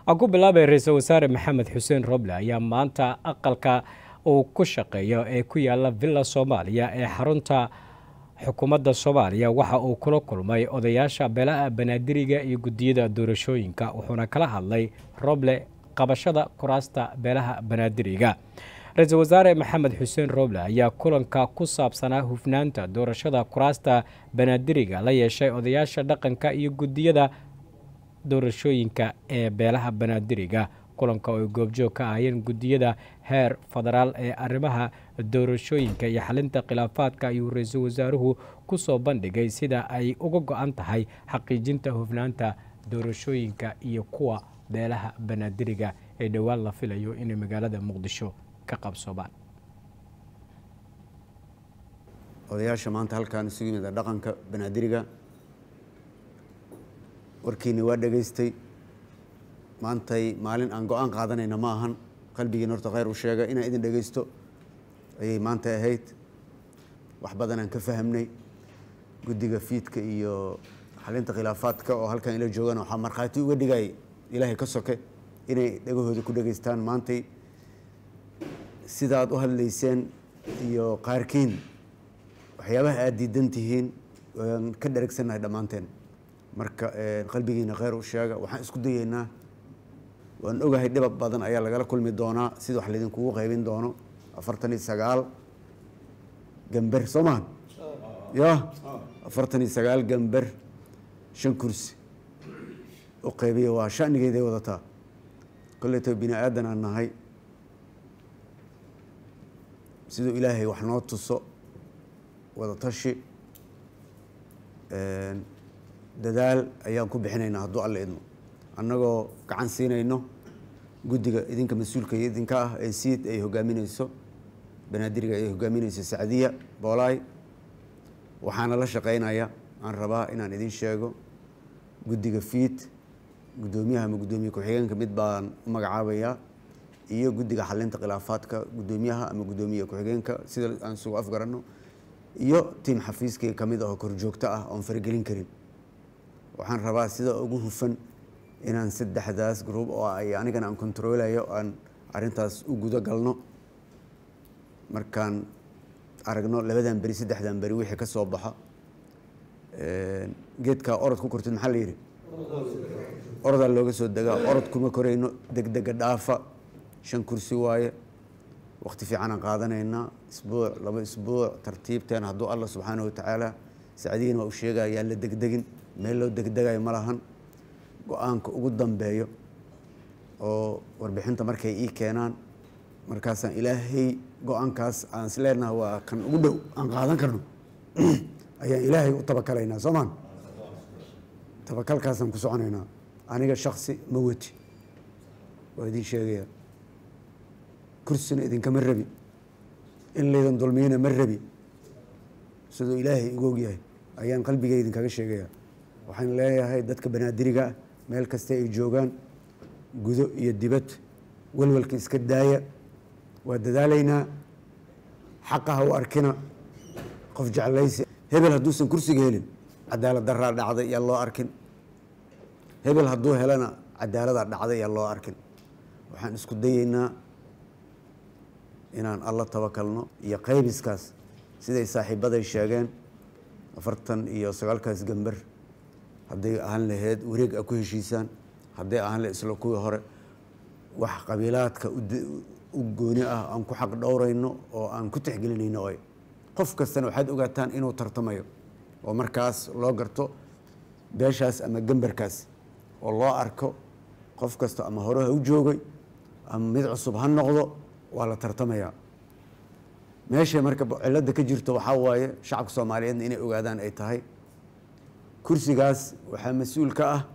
aan ku bilaabay ra-iisul wasaare maxamed xuseen roble ayaa maanta aqalka uu ku shaqeeyo ee ku yaala villa soomaaliya ee xarunta xukuumadda soomaaliya waxa uu kula kulmay odayaasha beelaha banaadiriga iyo guddiyada doorashooyinka wuxuuna kala hadlay roble qabashada kuraasta beelaha banaadiriga ra-iisul wasaare maxamed xuseen roble ayaa kulanka ku saabsanaa hufnaanta doorashada kuraasta banaadiriga la yeeshay odayaasha dhaqanka iyo guddiyada doorashooyinka ee beelaha banaadiriga kulanka oo ay goobjoog ka ahayeen guddiyada heer federaal ee arrimaha doorashooyinka iyo xalinta khilaafaadka ayuu ra-iisul wasaaruhu ku soo bandhigay sida ay uga go-an tahay xaqiijinta hufnaanta doorashooyinka iyo kuwa beelaha banaadiriga ee dhowaan la filayo inay magaalada muqdisho ka qabsoobaan odayaasha maanta halkaan isugu yimid dhaqanka banaadiriga warkiini waa dhegaystay maantay maalin aan go-aan qaadanayna ma ahan qalbigiina horta khayr u sheega inaan idin dhegaysto ayay maanta ahayd wax badanaan ka fahamnay guddiga fiidka iyo xalinta khilaafaadka oo halkan ila joogaan waxaa markhaati uga dhigay ilaahay ka soke inay dhegahooda ku dhegaystaan maantay sidaad u hadlayseen iyo qaarkiin waxyaabaha aada diidan tihiin waan ka dheragsannahay dhammaanteen marka qalbigiina khayr u sheega waxaan isku dayeynaa waan ogahay dhibab badan ayaa lagala kulmi doonaa sida wax laydinkugu qaybin doono afartan iyo sagaal gamber soo maha ya afartan iyo sagaal gamber shan kursi u qaybiya waa shanigeeday wadataa koleyto bini aadan aan nahay siduu ilaahay wax noo tuso wadatashi dadaal ayaan ku bixinaynaa hadduu alla idmo annagoo gacan siinayno guddiga idinka mas-uulka idinka ah ee siid ay hogaamineyso banaadiriga ay hogaamineyso sacdiya boolaay waxaana la shaqeynaya aan rabaa inaan idin sheego guddiga fiid guddoomiyaha ama guddoomiye ku-xigeenka mid baan u magacaabayaa iyo guddiga xalinta khilaafaadka guddoomiyaha ama guddoomiye ku-xigeenka sida aan isugu afgaranno iyo tiim xafiiskii kamid ahoo korjoogto ah oon faragelin karin waxaan rabaa sida ugu hufan inaan saddexdaas group oo ay anigana aan controlayo aan arintaas u gudo galno markaan aragno labadan beri saddexdan beri wixii ka soo baxa geedkaa orod ku kortid maxaa la yidhi orodaa looga soo degaa orod kuma korayno degdega dhaafa shan kursi waaye waqti fiicanaan qaadanaynaa isbuuc laba isbuuc tartiibteen hadduu allah subxaana watacaala sacdigiina waa u sheegaya yaan la degdegin meel loo degdegayo ma lahan go-aanka ugu dambeeyo oo warbixinta markay ii keenaan markaasaan ilaahay go-aankaas aan is leenaha waa kan ugu dhow aan qaadan karno ayaan ilaahay u tabakalaynaa soo maan tabakalkaasaan ku soconaynaa aniga shaksi ma weti waa idin sheegaya kursina idinkama rabi in laydan dulmiyana ma rabi siduu ilaahay igu ogyahay ayaan qalbigay idinkaga sheegaya waxaan leeyahay dadka banaadiriga ah meel kasta ay joogaan gudo iyo dibad walwalka iska daaya waa dadaalaynaa xaqaha u arkina qof jeclaysi hebel hadduusan kursiga helin cadaalad daraa dhacday yaa loo arkin hebel hadduu helana cadaaladaa dhacday yaa loo arkin waxaan isku dayeynaa inaan alla tabakalno iyo qaybiskaas siday saaxiibaday sheegeen afartan iyo sagaalkaas gamber hadday ahaan laheyd wareeg a ku heshiisaan hadday ahaan lahed isla kuwii hore wax qabiilaadka u gooni ah aan ku xaq dhowrayno oo aan ku tixgelinayno oy qof kastana waxaad ogaataan inuu tartamayo oo markaas loo garto beeshaas ama gemberkaas oo loo arko qof kasta ama hore ha u joogay ama mid cusub ha noqdo waa la tartamayaa meeshay marka cilada ka jirto waxaa waaye shacabka soomaaliyeedna inay ogaadaan ay tahay kursigaas waxaa mas-uul ka ah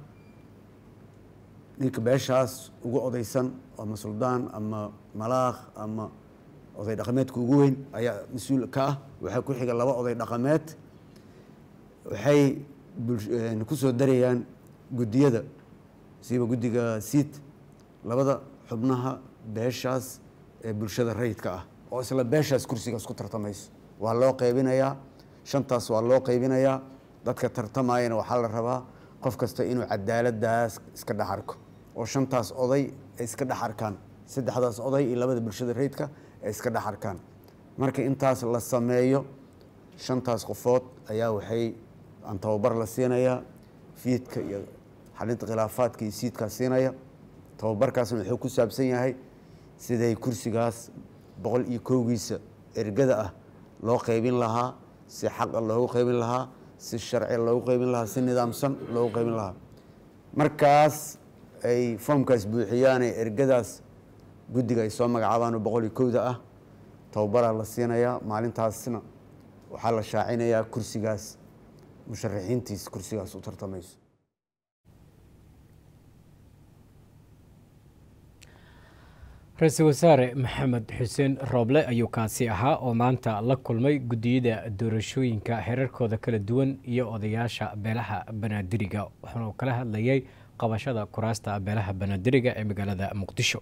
ninka beeshaas ugu odaysan ama suldaan ama malaakh ama oday dhaqameedka ugu weyn ayaa mas-uul ka ah waxaa ku xiga laba oday dhaqameed waxay kusoo darayaan guddiyada siiba guddiga siid labada xubnaha beeshaas ee bulshada rayidka ah oo isla beeshaas kursigaas ku tartamayso waa loo qaybinayaa shantaas waa loo qaybinayaa dadka tartamayana waxaa la rabaa qof kasta inuu cadaaladaas iska dhex arko oo shantaas oday ay iska dhex arkaan saddexdaas oday iyo labada bulshada rayidka ay iska dhex arkaan marka intaas la sameeyo shantaas qofood ayaa waxay aan tababar la siinayaa fiidka iyo xalinta khilaafaadka iyo siidkaa siinaya tababarkaasna wuxuu ku saabsan yahay siday kursigaas boqol iyo kowgiisa ergada ah loo qaybin lahaa si xaqa loogu qaybin lahaa si sharci loogu qaybin lahaa si nidaamsan loogu qaybin lahaa markaas ay foomkaas buuxiyaane ergadaas guddiga ay soo magacaabaan oo boqol iyo kowda ah tababaraa la siinayaa maalintaasna waxaa la shaacinayaa kursigaas musharaxiintiis kursigaas u tartamayso ra-iisul wasaare maxamed xuseen rooble ayuu kaasi ahaa oo maanta la kulmay guddiyada doorashooyinka xeerarkooda kala duwan iyo odayaasha beelaha banaadiriga wuxuuna kala hadlayay qabashada kuraasta beelaha banaadiriga ee magaalada muqdisho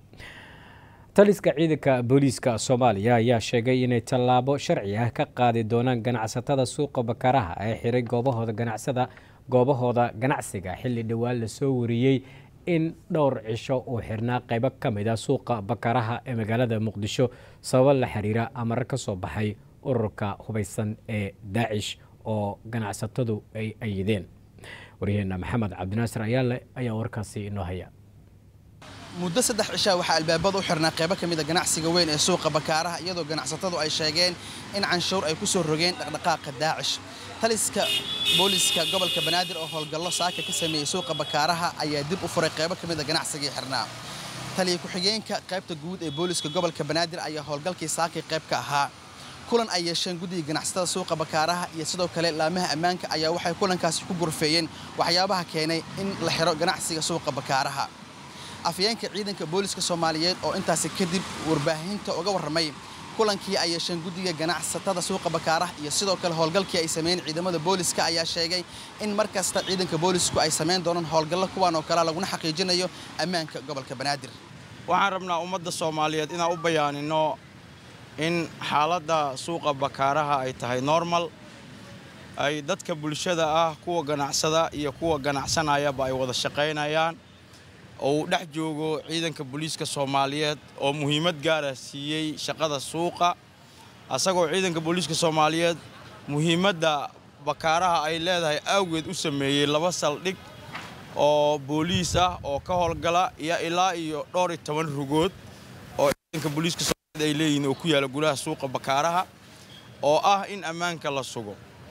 taliska ciidanka booliiska soomaaliya ayaa sheegay inay tallaabo sharci ah ka qaadi doonaan ganacsatada suuqa bakaaraha ee xiray goobahooda ganacsada goobahooda ganacsiga xilli dhowaan lasoo wariyey in dhowr cisho uu xirnaa qaybo ka mid a suuqa bakaaraha ee magaalada muqdisho sababo la xiriira amar ka soo baxay ururka hubaysan ee daacish oo ganacsatadu ay ayideen waryaheena maxamed cabdinaasir ayaale ayaa warkaasi inoo haya muddo saddex cishaa waxaa albaabada u xirnaa qaybo ka mid a ganacsiga weyn ee suuqa bakaaraha iyadoo ganacsatadu ay sheegeen in canshuur ay ku soo rogeen dhaqdhaqaaqa daacish taliska booliiska gobolka banaadir oo howlgallo saaka ka sameeyey suuqa bakaaraha ayaa dib u furay qaybo ka mid a ganacsigii xirnaa taliya ku-xigeenka qaybta guud ee booliiska gobolka banaadir ayaa howlgalkii saakii qayb ka ahaa kulan ay yeesheen guddiga ganacsatada suuqa bakaaraha iyo sidoo kale laamaha ammaanka ayaa waxay kulankaasi ku gorfeeyeen waxyaabaha keenay in la xiro ganacsiga suuqa bakaaraha afyeenka ciidanka booliiska soomaaliyeed oo intaasi kadib warbaahinta uga warramay kulankii ay yeesheen guddiga ganacsatada suuqa bakaaraha iyo sidoo kale howlgalkii ay sameeyeen ciidamada booliiska ayaa sheegay in mar kasta ciidanka boolisku ay samayn doonaan howlgallo kuwaan oo kale laguna xaqiijinayo ammaanka gobolka banaadir waxaan rabnaa ummadda soomaaliyeed inaan u bayaanino in xaaladda suuqa bakaaraha ay tahay normal ay dadka bulshada ah kuwa ganacsada iyo kuwa ganacsanayaba ay wada shaqaynayaan oo uu dhex joogo ciidanka booliiska soomaaliyeed oo muhiimad gaara siiyey shaqada suuqa asagoo ciidanka booliiska soomaaliyeed muhiimadda bakaaraha ay leedahay awgeed u sameeyey laba saldhig oo booliis ah oo ka howlgala iyo ilaa iyo dhowr iyo toban rugood oo ciidanka booliiska soomaaliyeed ay leeyihiin oo ku yaala gudaha suuqa bakaaraha oo ah in ammaanka la sugo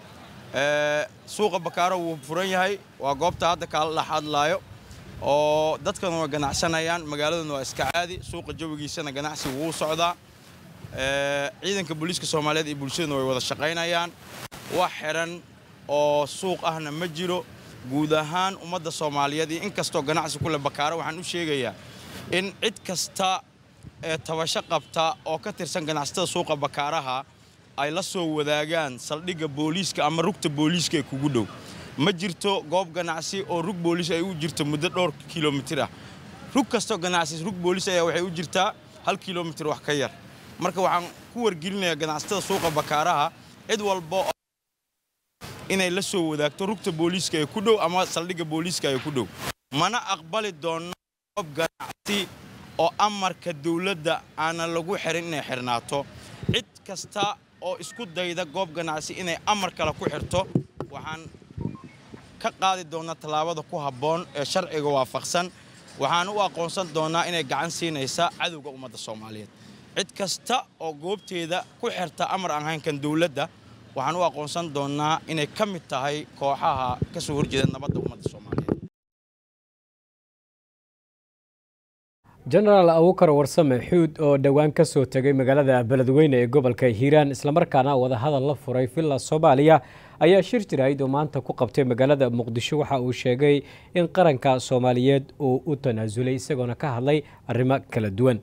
suuqa bakaaraha wuu furan yahay waa goobta hadda kaala dhex hadlaayo oo dadkana waa ganacsanayaan magaaladuna waa iska caadi suuqa jawigiisana ganacsi wuu socdaa ciidanka booliiska soomaaliyeed iyo bulshaduna way wada shaqaynayaan wax xiran oo suuq ahna ma jiro guud ahaan ummadda soomaaliyeed iyo inkastoo ganacsi kule bakaaro waxaan u sheegayaa in cid kasta ee tabasho qabta oo ka tirsan ganacsatada suuqa bakaaraha ay la soo wadaagaan saldhigga booliiska ama rugta booliiska ee kugu dhow ma jirto goob ganacsi oo rug booliis ay u jirto muddo dhowr kilomitir ah rug kastoo ganacsi rug booliis ayaa waxay u jirtaa hal kilomitir wax ka yar marka waxaan ku wargelinayaa ganacsatada suuqa bakaaraha cid walba inay la soo wadaagto rugta booliiska ee ku dhow ama saldhigga booliiska ee ku dhow mana aqbali doonno goob ganacsi oo amarka dawladda aanan lagu xirin inay xirnaato cid kasta oo isku dayda goob ganacsi inay amar kale ku xirto waxaan ka qaadi doonaa tallaabada ku habboon ee sharciga waafaqsan waxaan u aqoonsan doonaa inay gacan siinaysa cadowga ummadda soomaaliyeed cid kasta oo goobteeda ku xirta amar aan haynkan dawladda waxaan u aqoonsan doonaa inay ka mid tahay kooxaha ka soo horjeeda nabadda ummadda soomaaliyeed jenaraal abukar warsame xuud oo dhowaan ka soo tegay magaalada beledweyne ee gobolka hiiraan islamarkaana wadahadal la furay villa soomaaliya ayaa shir jirayd oo maanta ku qabtay magaalada muqdisho waxa uu sheegay in qaranka soomaaliyeed uu u tanaasulay isagoona ka hadlay arrimo kala duwan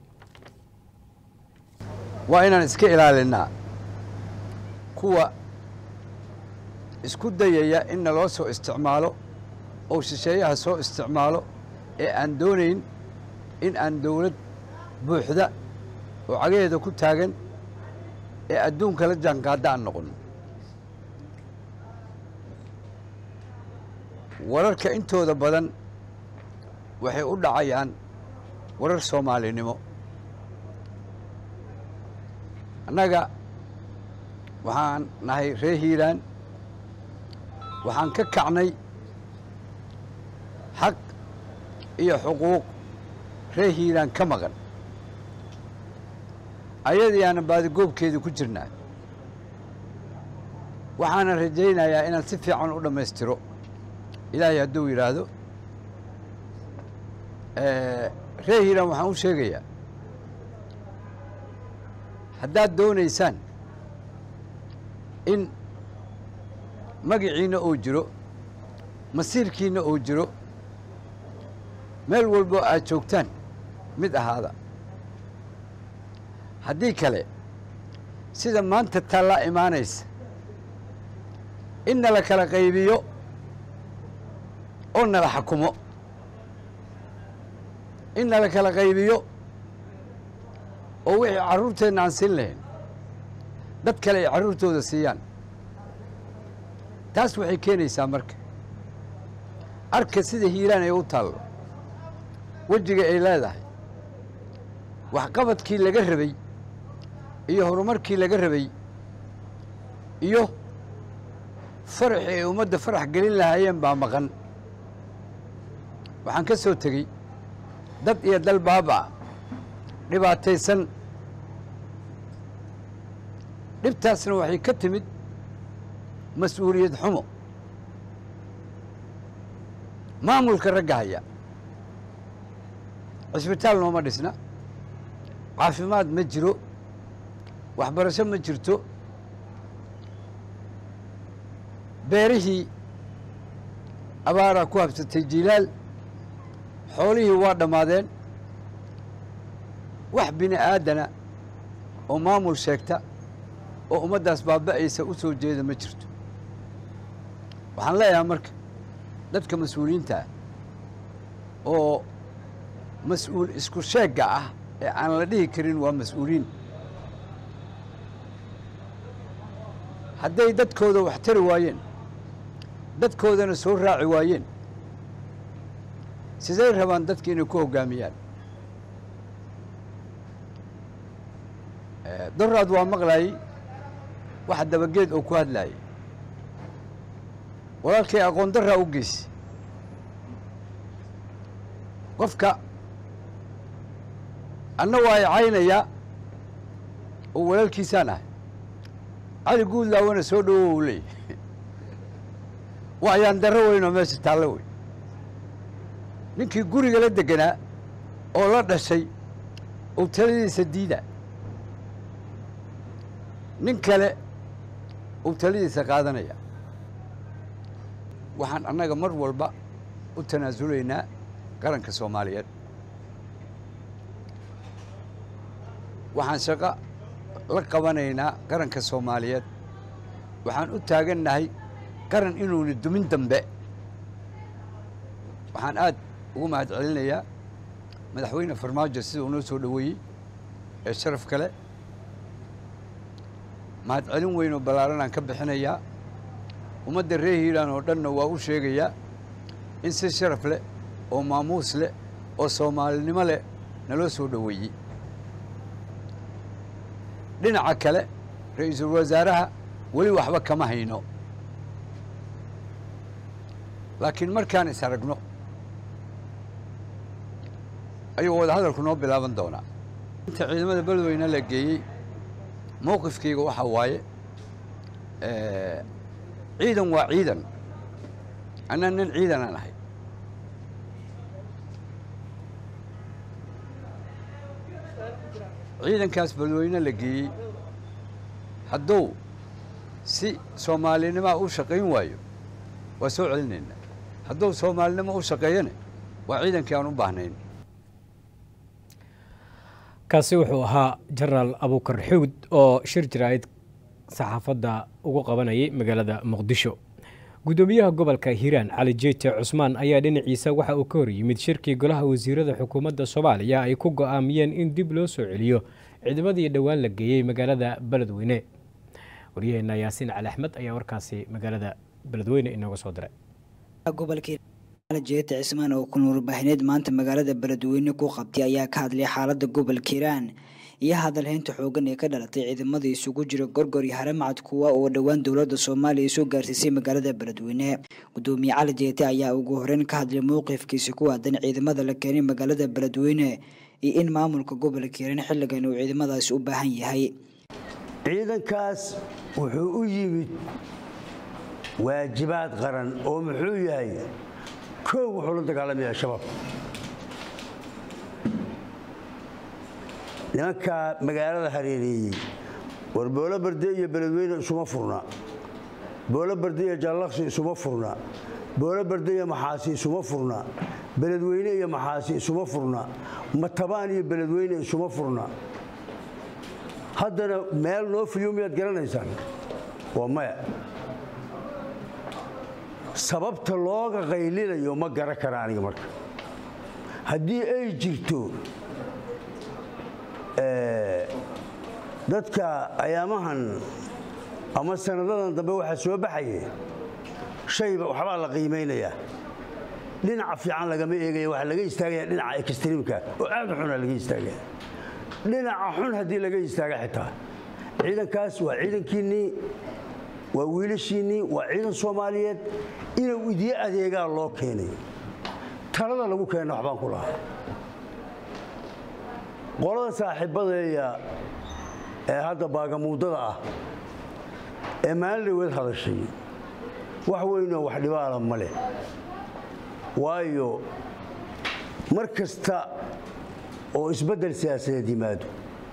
waa inaan iska ilaalinnaa kuwa isku dayaya in naloo soo isticmaalo oo shisheeyaha soo isticmaalo ee aan doonayn in aan dawlad buuxda oo cagaheeda ku taagan ee adduunka la jaanqaadda aan noqon wararka intooda badan waxay u dhacayaan warar soomaalinimo annaga waxaan nahay reer hiiraan waxaan ka kacnay xaq iyo xuquuq reer hiiraan ka maqan ayadii aanan baadigoobkeedii ku jirnaa waxaanan rajaynayaa inaan si fiican u dhammaystiro ilaahay hadduu yidhaahdo reer hiiraan waxaan u sheegayaa haddaad doonaysaan in magiciinna oo jiro masiirkiinna oo jiro meel walbo aad joogtaan mid ahaada haddii kale sida maanta taallaa imaanaysa in nala kala qaybiyo oo nala xakumo in nala kala qaybiyo oo wixii carruurteenna aan siin lahayn dad kale ay carruurtooda siiyaan taas waxay keenaysaa marka arka sida hiiraan ay u taallo wejiga ay leedahay waxqabadkii laga rabay iyo horumarkii laga rabay iyo faraxii ay ummadda farax gelin lahaayeen baa maqan waxaan ka soo tegey dad iyo dal baaba dhibaataysan dhibtaasna waxay ka timid mas-uuliyad xumo maamulka ragga haya cisbitaal nooma dhisna caafimaad ma jiro waxbarasho ma jirto beerihii abaaraa ku habsatay jilaal xoolihii waa dhammaadeen wax bini aadana oo maamul sheegta oo ummaddaas baaba'aysa u soo jeeda ma jirto waxaan leeyahay marka dadka mas-uuliyiinta ah oo mas-uul isku sheegga ah ee aan la dhihi karin waa mas-uuliin hadday dadkooda wax tari waayeen dadkoodana soo raaci waayeen siday rabaan dadka inay ku hoggaamiyaan doraad waa maqlaayey waxa dabageed oo ku hadlaayay walaalkay aqoon daraa u geysi qofka anna waa i caynayaa oo walaalkiisaan ahay cali guudlaawana soo dhowo u leeyahy waa ayaan darro weyn oo meesha taallo wey ninkii guriga la deganaa oo la dhashay oo taladiisa diida nin kale uu taladiisa qaadanaya waxaan annaga mar walba u tanaasulaynaa qaranka soomaaliyeed waxaan shaqo la qabanaynaa qaranka soomaaliyeed waxaan u taagannahay qaran inuuna dumin dambe waxaan aad ugu mahad celinayaa madaxweyne farmaajo sida uu noo soo dhoweeyey ee sharaf kale mahad celin weyn oo ballaaran aan ka bixinayaa ummadda reer hiiraan oo dhanna waa u sheegayaa in si sharaf leh oo maamuus leh oo soomaalinimo leh naloo soo dhoweeyey dhinaca kale ra-iisul wasaaraha weli waxba kama hayno laakiin markaan is aragno ayuu wadahadalku noo bilaaban doonaa inta ciidamada beledweyne la geeyey mowqifkayga waxaa waaye ciidan waa ciidan anaa nin ciidanaan ahay ciidankaas beledweyne la geeyey hadduu si soomaalinimaa u shaqayn waayo waa soo celinaynaa hadduu soomaalinimo u shaqeeyana waa ciidankii aan u baahnayn kaasi wuxuu ahaa jenaraal abuukar xuud oo shir jaraa'id saxaafadda ugu qabanayay magaalada muqdisho guddoomiyaha gobolka hiiraan cali jeete cusmaan ayaa dhinaciisa waxa uu ka hor yimid shirkii golaha wasiirada xukuumadda soomaaliya ay ku go'aamiyeen in dib loo soo celiyo ciidamadii dhowaan la geeyey magaalada beledweyne waryaheena yaasiin cali axmed ayaa warkaasi magaalada beledweyne inooga soo diray jeeta cismaan oo kun warbaahineed maanta magaalada beledweyne ku qabtay ayaa ka hadlay xaalada gobolka hiiraan iyo hadalhaynta xoogan ee ka dhalatay ciidamada isugu jira gorgor iyo haramacad kuwa oo dhowaan dowlada soomaaliya soo gaarsiisay magaalada beledweyne gudoomiye cali jeete ayaa ugu horeyn ka hadlay mowqifkiisa ku aadan ciidamada la keenay magaalada beledweyne iyo in maamulka gobolka hiiraan xilligan uu ciidamadaasi u baahan yahay ciidankaas wuxuu u yimid waajibaad qaran oo muxuu yahay koow wuxuu la dagaalamayaa shabaab nimankaa magaalada hareereeyey war boolo barde iyo beledweyne isuma furna boolo barde iyo jallaqsi isuma furna boolo barde iyo maxaasi isuma furna beledweyne iyo maxaasi isuma furna matabaan iyo beledweyne isuma furna haddana meel noo fuliyo miyaad garanaysaan waa maya sababta looga qaylinayo ma garan kara aniga marka haddii ay jirto dadka ayaamahan ama sanadadan dambe waxaa soo baxaye shayba waxbaa la qiimaynayaa dhinaca fiican lagama eegaya waxaa laga istaagaya dhinaca extreemka oo aad u xuna laga istaagaya dhinaca xun haddii laga istaaga xitaa ciidankaas waa ciidankiinnii waa wiilashiinnii waa ciidan soomaaliyeed inuu idiin adeegaa loo keenayo talada lagu keenna waxbaan ku lahaa qolada saaxiibadeeya ee hadda baagamuudada ah ee maalin dhaweed hadashay wax weynoo wax dhibaala ma leh waayo mar kasta oo isbeddel siyaasadeed yimaado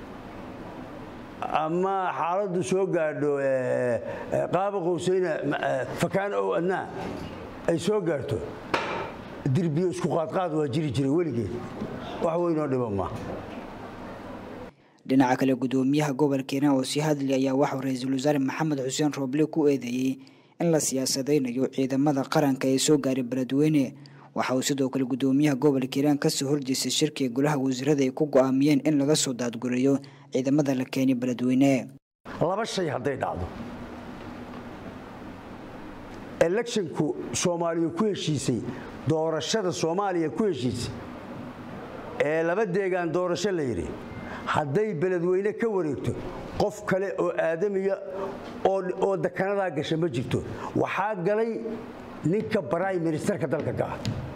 ama xaaladdu soo gaadho qaaba qowsayna fakaan ow adnaa ay soo gaarto dirbiyo isku qaadqaad waa jiri jiray weligeed wax weynoo dhiba ma dhinaca kale gudoomiyaha gobolka hiiraan oo sii hadlay ayaa waxuu ra-iisul wasaare maxamed xuseen rooble ku eedeeyey in la siyaasadaynayo ciidamada qaranka ee soo gaaray beledweyne waxa uu sidoo kale gudoomiyaha gobolka hiiraan kasoo horjeestay shirkiga golaha wasiirada ay ku go-aamiyeen in laga soo daadgureeyo ciidamada la keenay beledweyne laba shay hadday dhacdo electionku soomaaliya ku heshiisay doorashada soomaaliya ku heshiisay ee laba deegaan doorasho la yidhi hadday beledweyne ka wareegto qof kale oo aadamiya oo dakanadaa gasha ma jirto waxaa galay ninka brime ministerka dalka ka ah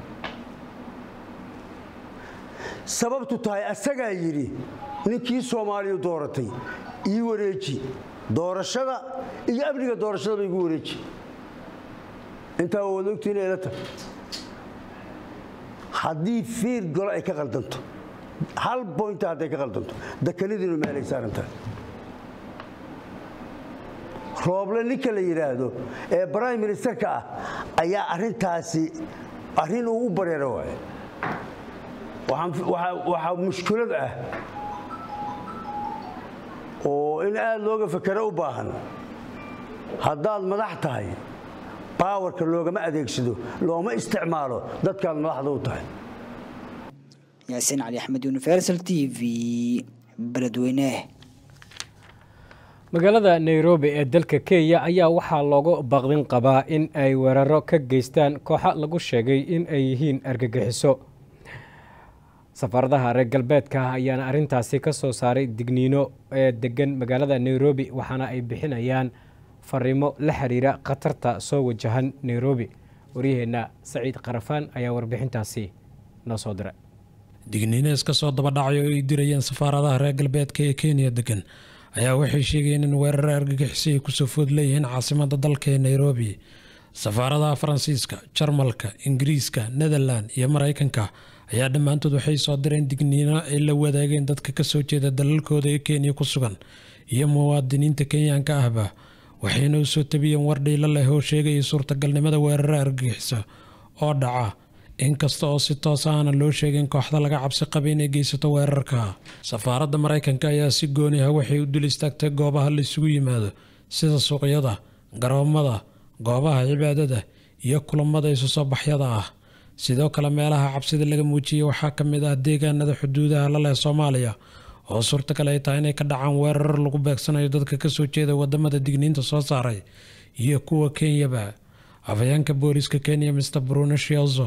sababtu tahay asagaa yidhi ninkii soomaaliya dooratay ii wareeji doorashada iyo amniga doorashadaba igu wareeji intaa waad ogtiin ila tahay haddii fiir golo ay ka qaldanto hal boynta hadday ka qaldanto dakanadiinu meelay saaran tahay rooble ninka la yidhaahdo ee brime ministerka ah ayaa arintaasi arrin uu u bareero waaye waxaa mushkilad ah oo in aad looga fakero u baahan haddaad madax tahay baawarka loogama adeegsado looma isticmaalo dadkaad madaxda u tahay yaasiin cali axmed universal t v beledweyne magaalada nairobi ee dalka kenya ayaa waxaa loogu baqdin qabaa in ay weeraro ka geystaan kooxa lagu sheegay in ay yihiin argagixiso safaaradaha reer galbeedka ayaana arintaasi ka soo saaray digniino ee degan magaalada nairobi waxaana ay bixinayaan fariimo la xiriira khatarta soo wajahan nairobi waryaheenna saciid karafaan ayaa warbixintaasi noo soo diray digniino iska soo dabadhacay oo ay dirayeen safaaradaha reer galbeedka ee kenya degan ayaa waxay sheegayeen in weeraro argagixisay ay kusoo food leeyihiin caasimada dalka ee nairobi safaaradaha faransiiska jarmalka ingiriiska netherland iyo maraykanka ayaa dhammaantood waxay soo direen digniino ay la wadaageen dadka kasoo jeeda dalalkooda ee kenya ku sugan iyo muwaadiniinta kenyaanka ahba waxayna u soo tabiyeen war dhiilo leh oo sheegaya suurtagalnimada weeraro argagixiso oo dhaca inkasta oo si toos ahna loo sheegin kooxda laga cabsi qaba inay geysato weerarka safaaradda maraykanka ayaa si gooni ah waxay u dul istaagtay goobaha la isugu yimaado sida suuqyada garoomada goobaha cibaadada iyo kulamada isu soo baxyada ah sidoo kale meelaha cabsida laga muujiyey waxaa ka mid ah deegaanada xuduudaha la leh soomaaliya oo suurtagal ay tahay inay ka dhacaan weerar lagu beegsanayo dadka kasoo jeeda wadamada digniinta soo saaray iyo kuwa kenyaba afhayeenka booliska kenya mr bruno shielzo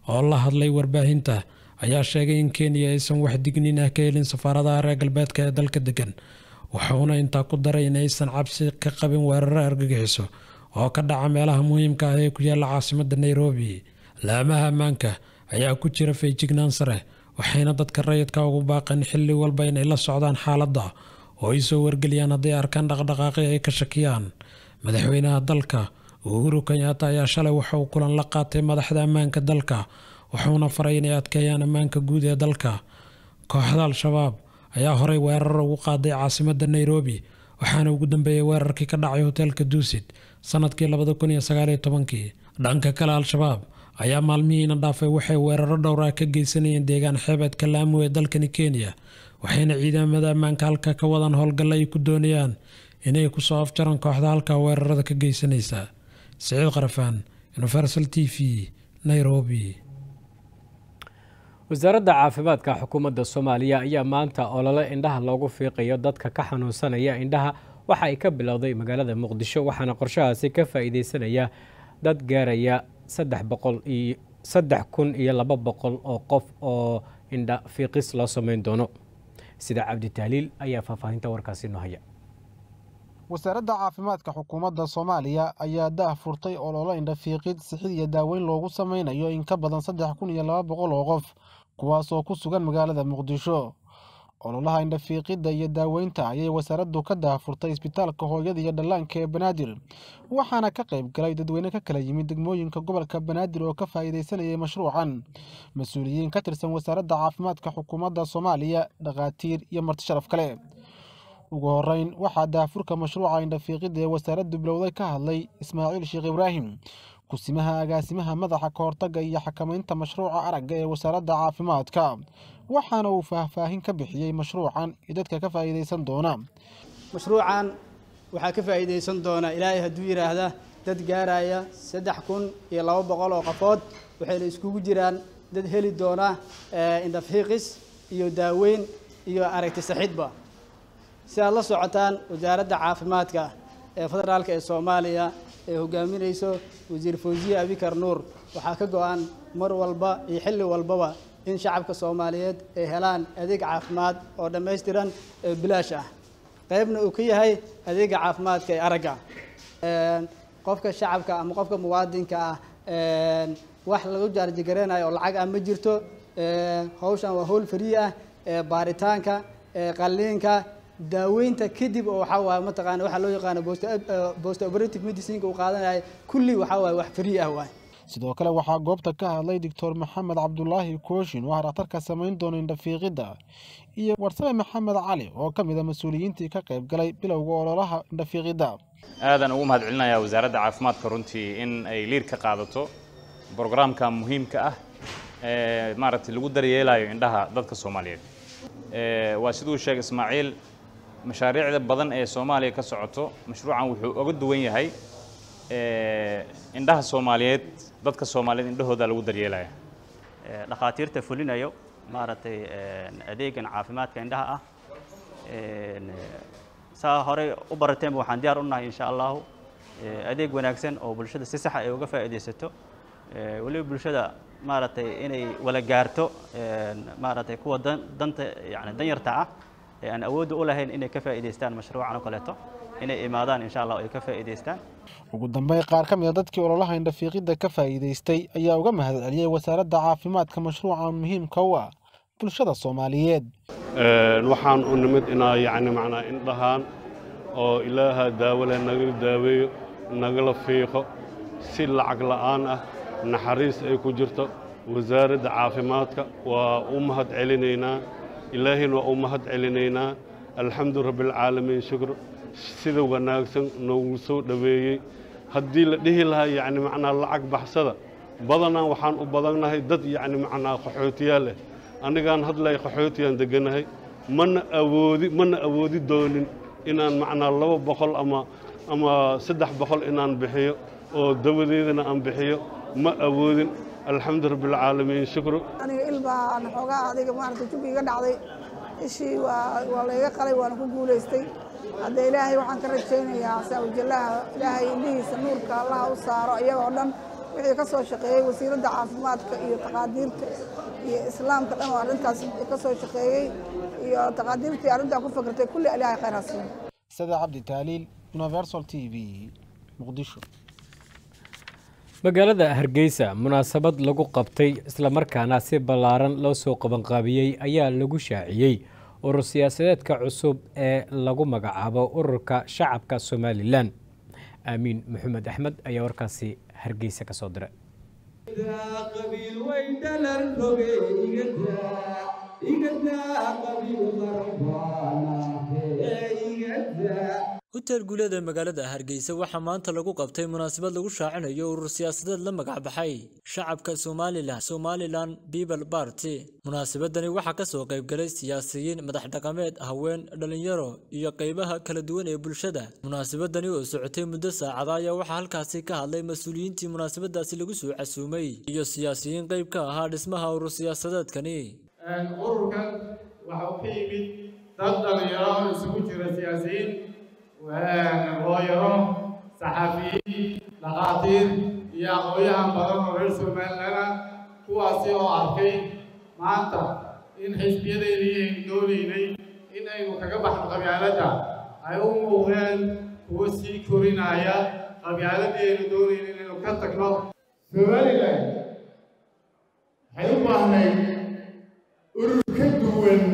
oo la hadlay warbaahinta ayaa sheegay in kenya aysan wax digniin ah ka helin safaaradaha reer galbeedka ee dalka degan wuxuuna intaa ku daray in aysan cabsi ka qabin weeraro argagixiso oo ka dhaca meelaha muhiimka ah ee ku yaalla caasimadda nairobi laamaha ammaanka ayaa ku jira feejignaan sare waxayna dadka rayidka ugu baaqeen xilli walba inay la socdaan xaaladda oo ay soo wargeliyaan hadday arkaan dhaqdhaqaaqi ay ka shakiyaan madaxweynaha dalka uhuru kenyaata ayaa shalay waxa uu kulan la qaatay madaxda ammaanka dalka wuxuuna faray inay adkeeyaan ammaanka guud ee dalka kooxda al-shabaab ayaa horey weerar ugu qaaday caasimadda nairobi waxaana ugu dambeeyey weerarkii ka dhacay hoteelka duusid sanadkii labada kun iyo sagaaliyo tobankii dhanka kale al-shabaab ayaa maalmihiina dhaafay waxay weeraro dhowra ka geysanayeen deegaan xeebeedka laamu ee dalkani kenya waxayna ciidamada ammaanka halka ka wadaan howlgalla ay ku doonayaan inay kusoo afjaraan kooxda halka weerarada ka geysanaysa siciid qarafaan universal t v nairobi wasaaradda caafimaadka xukuumadda soomaaliya ayaa maanta olole indhaha loogu fiiqayo dadka ka xanuunsanaya indhaha waxa ay ka bilowday magaalada muqdisho waxaana qorshahaasi ka faa'iideysanaya dad gaaraya saddex boqol iyo saddex kun iyo laba boqol oo qof oo indha fiiqis loo sameyn doono sida cabdi tahliil ayaa faahfaahinta warkaasi noo haya wasaaradda caafimaadka xukuumadda soomaaliya ayaa daah furtay ololo indhafiiqid sixid iyo daaweyn loogu sameynayo in ka badan saddex kun iyo laba boqol oo qof kuwaasoo ku sugan magaalada muqdisho ololaha indhafiiqidda iyo daaweynta ayay wasaaraddu ka daahfurtay isbitaalka hooyada iyo dhallaanka ee banaadir waxaana ka qayb galay dadweyne ka kala yimid degmooyinka gobolka banaadir oo ka faa'iidaysanayay mashruucan mas-uuliyiin ka tirsan wasaaradda caafimaadka xukuumadda soomaaliya dhakhaatiir iyo marti sharaf kale ugu horeyn waxaa daahfurka mashruuca indhafiiqidda ee wasaaraddu bilowday ka hadlay ismaaciil sheekh ibraahim kusimaha agaasimaha madaxa kahortagga iyo xakamaynta mashruuca aragga ee wasaaradda caafimaadka waxaana uu faahfaahin ka bixiyey mashruucan iyo dadka ka faa'iidaysan doona mashruucan waxaa ka faa'iidaysan doona ilaahay hadduu yidhaahda dad gaaraya saddex kun iyo laba boqol oo qofood waxayna iskugu jiraan dad heli doona indhafiiqis iyo daaweyn iyo aragti saxidba si aad la socotaan wasaaradda caafimaadka ee federaalka ee soomaaliya ee hogaaminayso wasiir fawziye abikar nuur waxaa ka go-an mar walba iyo xilli walbaba in shacabka soomaaliyeed ay helaan adeeg caafimaad oo dhammaystiran ee bilaash ah qaybna uu ka yahay adeega caafimaadka ee aragga qofka shacabka ama qofka muwaadinka ah wax lagu jaarjigareynayo oo lacag ah ma jirto hawshan waa howl farii ah baaritaanka qalliinka daaweynta kadib oo waxaa waaye mataqaana waxaa loo yaqaano post operative medicineka uu qaadanaya kulli waxaa waaye wax free ah waay sidoo kale waxaa goobta ka hadlay doctor maxamed cabdulaahi kooshin oo dhakhtarka samayn doona indhafiiqidda iyo warsame maxamed cali oo ka mid a mas-uuliyiintii ka qayb galay bilowga ololaha indhafiiqidda aadaan ugu mahad celinayaa wasaaradda caafimaadka runtii in ay liir ka qaadato brograamka muhiimka ah ee maaragtay lagu daryeelayo indhaha dadka soomaaliyeed waa siduu sheegay ismaaciil mashaariicda badan ee soomaaliya ka socoto mashruucan wuxuu oga duwan yahay indhaha soomaaliyeed dadka soomaaliyeed indhahooda lagu daryeelaya dhakhaatiirta fulinayo maaragtay adeegan caafimaadka indhaha ah saa horey u barateenba waxaan diyaar u nahay insha allahu adeeg wanaagsan oo bulshada si saxa ay uga faa'iidaysato weliba bulshada maaragtay inay wala gaarto maaragtay kuwa danta yani danyarta ah ee aan awoodda u lahayn inay ka faa'iidaystaan mashruucan oo kaleeto inay imaadaan insha allah ay ka faa'iidaystaan ugu dambeyn qaar ka mid a dadkii ololaha indhafiiqidda ka faa'iidaystay ayaa uga mahad celiyey wasaaradda caafimaadka mashruucan muhiimka u ah bulshada soomaaliyeed waxaan u nimid inaa yacni macnaa indhahaan oo ilaaha daawo leh nagala daaweeyo nagala fiiqo si lacag la'aan ah naxariis ay ku jirto wasaaradda caafimaadka waa u mahad celinaynaa ilaahayna waa u mahad celinaynaa alxamdu rabbialcaalamiin shukr sida wanaagsan noogu soo dhoweeyey haddii la dhihi lahaa yacni macnaa lacag baxsada badanaan waxaan u badannahay dad yacni macnaa qaxootiyaal leh anigaan hadlay qaxootiyaan degganahay mana awoodi mana awoodi doonin inaan macnaa laba boqol ama ama saddex boqol inaan bixiyo oo dawadeedana aan bixiyo ma awoodin alxamdu rabbialcaalamiin shukru aniga ilbaan xoogaa adiga maaragtay jubi iga dhacday ishii waa waa layga qalay waana ku guulaystay hadda ilaahay waxaan ka rajaynayaa saawajallaha ilaahay indhihiisa nuurka allaha u saaro iyagoo dhan wixii ka soo shaqeeyey wasiiradda caafimaadka iyo taqaadiirta iyo islaamka dhan oo arrintaas ka soo shaqeeyey iyo taqaadiirtii arrintaa ku fakartay kulli ilaahay khayr ha siiyo sada cabdi taaliil universal t v muqdisho magaalada hargeysa munaasabad lagu qabtay islamarkaana si ballaaran loo soo qabanqaabiyey ayaa lagu shaaciyey urur siyaasadeedka cusub ee lagu magacaabo ururka shacabka somalilan aamiin maxamed axmed ayaa warkaasi hargeysa ka soo diray hotel guuleed ee magaalada hargeysa waxaa maanta lagu qabtay munaasabad lagu shaacinayo urur siyaasadeed la magacbaxay shacabka somalilan somalilan people party munaasabadani waxaa kasoo qaybgalay siyaasiyiin madax dhaqameed haween dhalinyaro iyo qeybaha kala duwan ee bulshada munaasabadani oo socotay muddo saacada ayaa waxaa halkaasi ka hadlay mas-uuliyiintii munaasabadaasi lagu soo casuumay iyo siyaasiyiin qeyb ka ahaa dhismaha urur siyaasadeedkani ururkan waxa uu ka yimid dad dhalinyaro isugu jira siyaasiyiin hooyaro saxaafiyiin dhakhaatiir iyo aqoon-yahan badan oo reer somalilan kuwaasi oo arkay maanta in xisbiyadeedii aynu doonaynay in aynu kaga baxno qabyaaladda ay u muuqdeen kuwo sii korinaya qabyaaladii aynu doonaynay inaynu ka tagno somalilan waxay u baahnayd urur ka duwan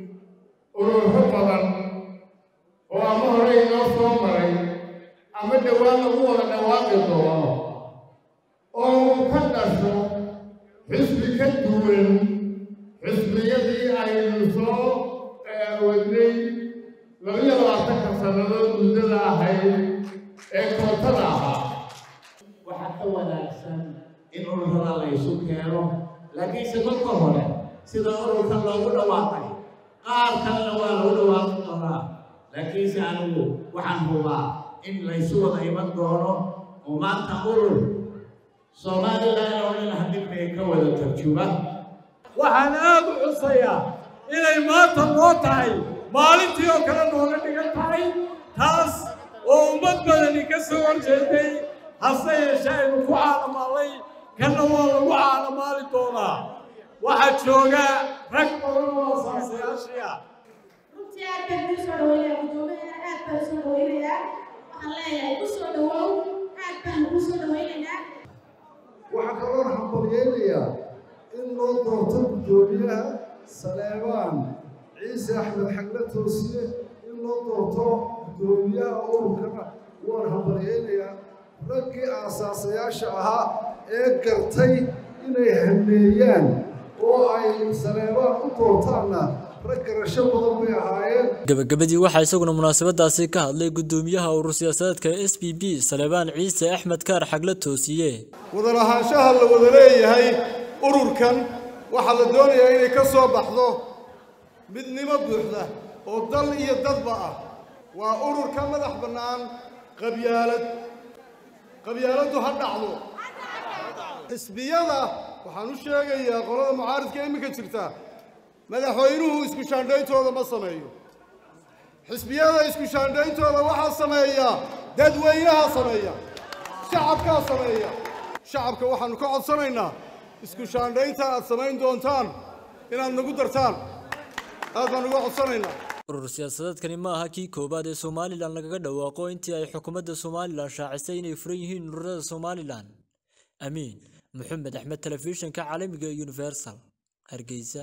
ururo badan oo ama hore inoo soo maray ama dhowaan lagu wada dhawaaqi doono oo uu ka dhasho xisbi ka duwan xisbiyadii aynu soo wadnay labiyo labaatanka sannadood muddada ahayd ee kootada ahaa waxaa ka wanaagsan in ururada la isu keeno laakiinse marka hore sida ururkan loogu dhawaaqay qaar kalena waa lagu dhawaaqi doonaa laakiinse anigu waxaan hubaa in laysu wada iman doono oo maanta urur somalilan oo dhan hadibay ka wada tarjuma waxaan aad u xusayaa inay maanta noo tahay maalintii oo kale nooga dhigan tahay taas oo ummad badani ka soo horjeeday hase yeeshee aynu ku caalamaalay kanna waa lagu caalamaali doonaa waxaa jooga rag badan oo asaasayaashii ah runtii aad baan kuu soo dhaweynaya guddoomiyaha aad baan soo dhaweynayaa waxaan leeyahay ku soo dhawow aad baan kuu soo dhaweynaynaa waxaa kaloon hambalyeynayaa in loo doorto guddoomiyaha saleebaan ciise axmed xagle toosiye in loo doorto guddoomiyaha ururkana waan hambalyeynayaa raggii aasaasayaasha ahaa ee gartay inay hameeyaan oo ay saleebaan u doortaanna rag garasho badan bay ahaayeen gabagabadii waxaa isaguna munaasabadaasi ka hadlay guddoomiyaha urur siyaasadeedka s b b salebaan ciise axmed kaar xagle toosiye wadalahaanshaha la wada leeyahay ururkan waxaa la doonayaa inay ka soo baxdo midnimo buuxda oo dal iyo dadba ah waa urur ka madax bannaan qabyaalad qabyaaladdu ha dhacdo xisbiyada waxaan u sheegayaa qolada mucaaridka iminka jirta madaxweynuhu isku shaandhayntooda ma sameeyo xisbiyada isku shaandhayntooda waxaa sameeya dadweynaha sameeya shacabkaa sameeya shacabka waxaannu ka codsanaynaa isku shaandhaynta aad samayn doontaan inaad nagu dartaan aad baan uga codsanaynaa urur siyaasadeedkani ma aha kii koowaad ee somalilan lagaga dhawaaqo intii ay xukuumadda somalilan shaacisay inay furan yihiin ururada somalilan amiin maxamed axmed telefishinka caalamiga ee universal hargeysa